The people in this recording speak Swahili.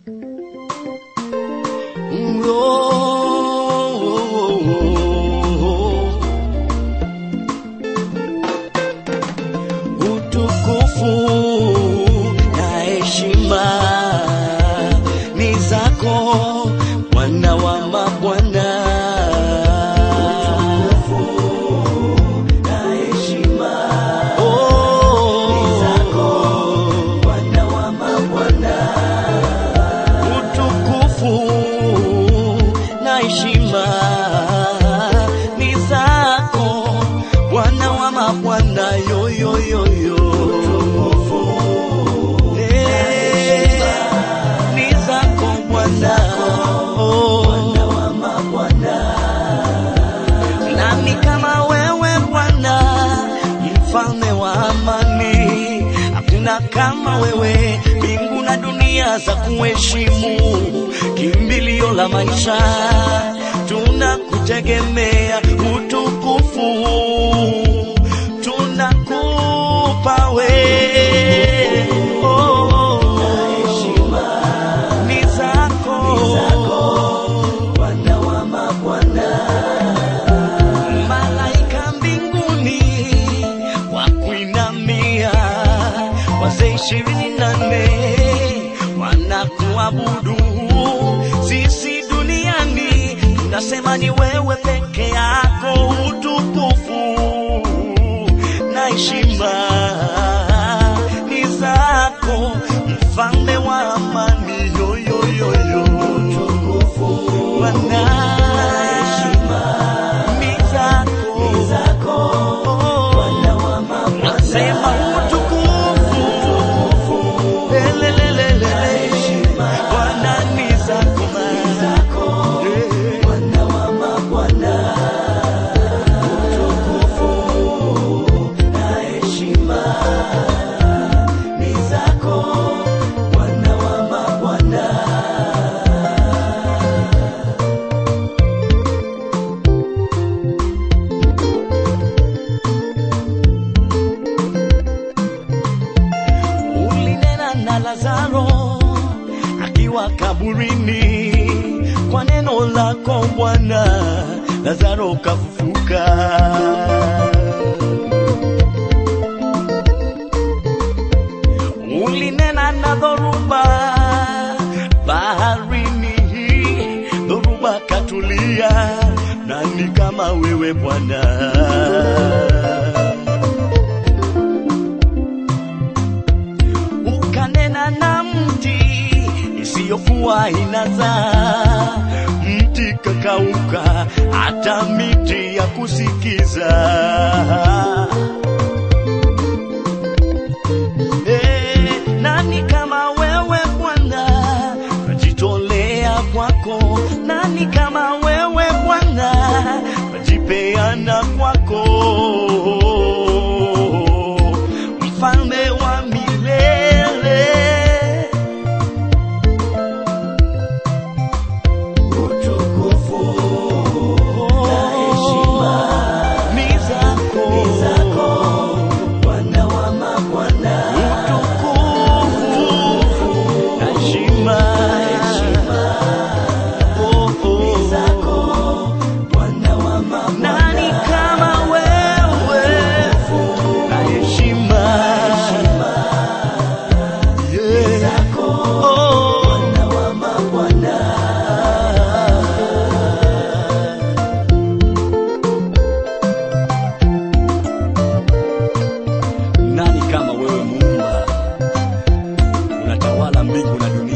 Utukufu na heshima ni zako Bwana wa mabwana. Utukufu na heshima ni zako Bwana wa mabwana yo yo yo yo. Eh, ni zako Bwana Oh. Nani kama wewe Bwana, mfalme wa amani? Hakuna kama wewe, mbingu na dunia za kuheshimu, kimbilio la maisha, tunakutegemea, utukufu tunakupa we oh, ni zako malaika mbinguni wakuinamia, wazee ishirini na nne wanakuabudu. Sisi duniani tunasema ni wewe peke yako, utukufu na heshima ni zako, mfalme wa amani. Yo, yo, yo, yo. Bwana ni zako. Nasema utukufu. Lelelelele. Bwana ni zako. Eh. ulinena na Lazaro akiwa kaburini, kwa neno lako Bwana, Lazaro kafufuka. Ulinena na dhoruba baharini, dhoruba katulia, nani kama wewe Bwana? ukanena na mti isiyokuwa inazaa, mti kakauka, hata miti ya kusikiza. Eh, nani kama wewe Bwana, najitolea kwako. Nani kama wewe Bwana, najipeana kwako mfalme wa milele. Utukufu na heshima ni zako, Bwana wa mabwana. Utukufu na heshima oh, oh. Nani kama wewe na heshima Yeah. Oh. Nani kama wewe Muumba, unatawala mbingu na dunia.